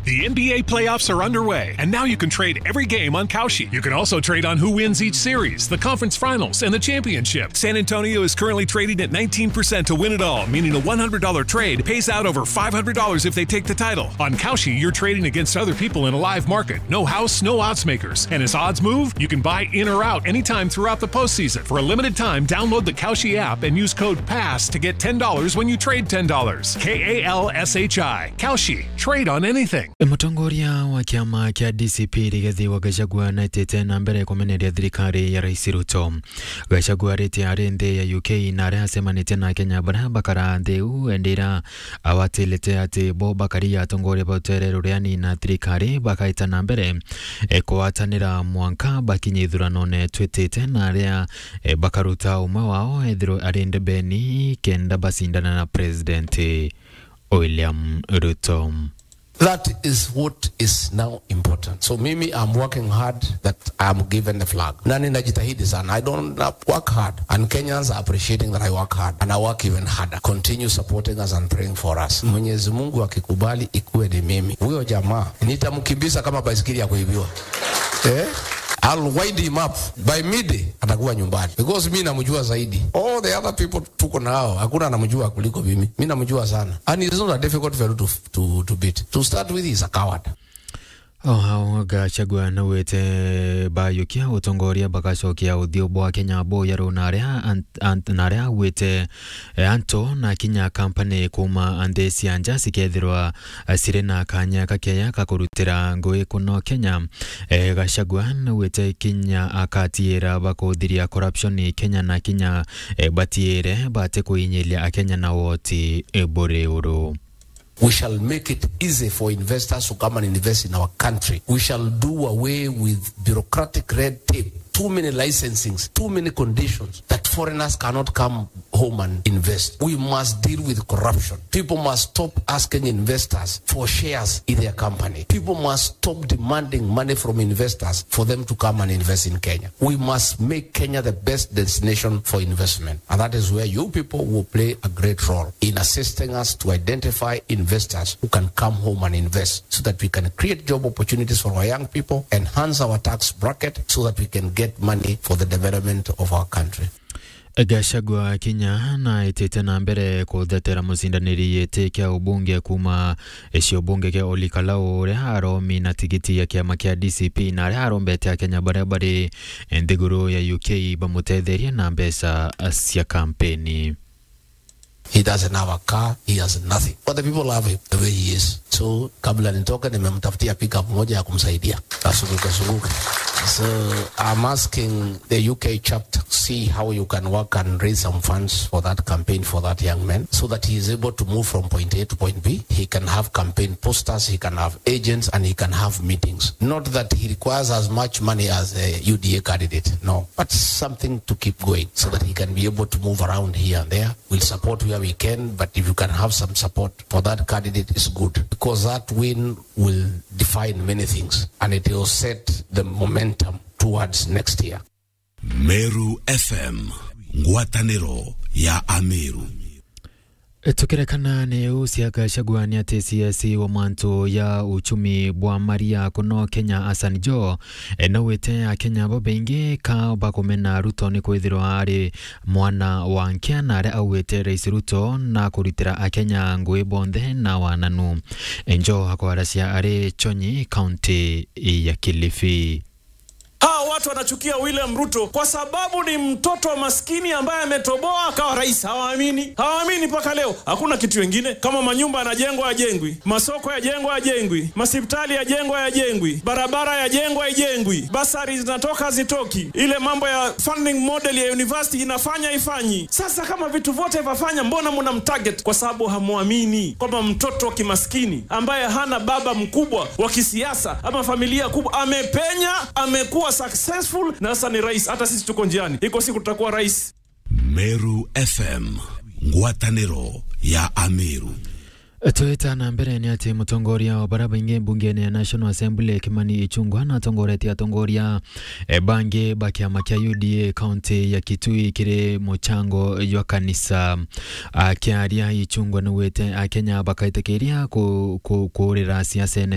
The NBA playoffs are underway, and now you can trade every game on Kalshi. You can also trade on who wins each series, the conference finals, and the championship. San Antonio is currently trading at 19% to win it all, meaning a $100 trade pays out over $500 if they take the title. On Kalshi, you're trading against other people in a live market. No house, no odds makers. And as odds move, you can buy in or out anytime throughout the postseason. For a limited time, download the Kalshi app and use code PASS to get $10 when you trade $10. K A L S H I. Kalshi. Trade on anything. Mũtongoria wa kĩama kĩa DCP Rigathi wa Gachagua naitĩte na mbere kũmeneria thirikari ya Rais Ruto. Gachagua arĩtie arĩ nthĩ ya UK na arĩa acemanĩtie na Kenya bara bakara nthĩ u endera awatĩlĩte atĩ bo bakaria atongoria ba ũtere rũrĩa nina thirikari bakaita na mbere e, kũwatanĩra mwanka bakinye ithurano-nĩ twĩtĩte na arĩa e, bakaruta ũmwe wao ethirwo arĩ ndebeni kenda bacindana na President William Ruto. That is what is now important. So mimi I'm working hard that I'm given the flag. Na ninajitahidi sana. I don't work hard and Kenyans are appreciating that I work hard and I work even harder. Continue supporting us and praying for us. Mwenyezi Mungu akikubali ikuwe ni mimi. Huyo jamaa nitamkimbiza kama baisikeli ya kuibiwa. Eh? I'll wind him up by midday atakuwa nyumbani because mi namjua zaidi. All the other people tuko nao hakuna anamjua kuliko mimi. Mi namjua sana and it's not a difficult fellow to, to, to beat. To start with he's a coward. o hau gachagua nauĩte bayũkia ũtongoria bagacokia ũthiũ bwa kenya boyarũ na arĩa auĩte anto na kinya kampani kuma nthĩ cia nja cikethirwa cirĩ na kanya kakeya ka kũrutĩra ngũĩ kũno kenya e, gachagua nauĩte kinya akatiĩra bakũthiria corruption kenya na kinya e, batiĩre bate kũinyĩlia akenya na woti e, bũrĩ ũrũ We shall make it easy for investors to come and invest in our country. We shall do away with bureaucratic red tape. Too many licensings, too many conditions that foreigners cannot come home and invest. We must deal with corruption. People must stop asking investors for shares in their company. People must stop demanding money from investors for them to come and invest in Kenya. We must make Kenya the best destination for investment. And that is where you people will play a great role in assisting us to identify investors who can come home and invest so that we can create job opportunities for our young people, enhance our tax bracket so that we can get money for the development of our country. Gachagua kinya na itite na mbere kuthetera mucindaniri gĩtĩ kĩa ũbunge kuma cio bunge kĩa Olikalau ũrĩa aromi na tigiti ya kĩama kĩa DCP na arĩa arombete akenya barĩa barĩ nthiguru ya UK bamutetherie na mbeca cia kampeni. He doesn't have a car, he has nothing. But the people love him the way he is. So kabla nitoke nimemtafutia pickup moja ya kumsaidia asuluke suluke. So I'm asking the UK chapter see how you can work and raise some funds for that campaign for that young man so that he is able to move from point A to point B. He can have campaign posters, he can have agents and he can have meetings. Not that he requires as much money as a UDA candidate, no, but something to keep going so that he can be able to move around here and there. We'll support where we can, but if you can have some support for that candidate, it's good because that win will define many things and it will set the momentum towards next year. Meru FM ngwatanĩro ya Ameru tukirekana nĩ ucia Gachagua nĩ atĩ CS wa mantu ya uchumi bwa maria kuno Kenya Hassan Joho no wĩte akenya bo bengi ka bakumena Ruto nĩ kwithirwa arĩ mwana wa nkĩa na arĩa augĩte Rais Ruto na kũrutĩra akenya ngũĩ bonthe na wananu Joho akwaracia arĩ Chonyi kaunti ya Kilifi Hawa watu wanachukia William Ruto kwa sababu ni mtoto wa maskini ambaye ametoboa akawa rais. Hawaamini, hawaamini mpaka leo. Hakuna kitu wengine kama manyumba yanajengwa yajengwi, masoko yajengwa yajengwi, masipitali yajengwa yajengwi, barabara yajengwa haijengwi, basari zinatoka hazitoki, ile mambo ya funding model ya university inafanya ifanyi. Sasa kama vitu vyote vafanya, mbona muna mtarget? Kwa sababu hamwamini kwamba mtoto wa kimaskini ambaye hana baba mkubwa wa kisiasa ama familia kubwa amepenya, amekuwa successful na sasa ni rais. Hata sisi tuko njiani, iko siku tutakuwa rais. Meru FM ngwatanĩro ya Ameru twitana mbere nĩ atĩ mũtongoria wa bara baingĩ mbunge-inĩ ya National Assembly Kimani Ichung'wah na atongoretie atongoria e, bangĩ ba kĩama kĩa UDA kaunti ya Kitui kĩrĩ mũchango jwa kanisa akĩaria Ichung'wah nĩwĩte akenya bakaitĩkĩria kũrĩra ciaca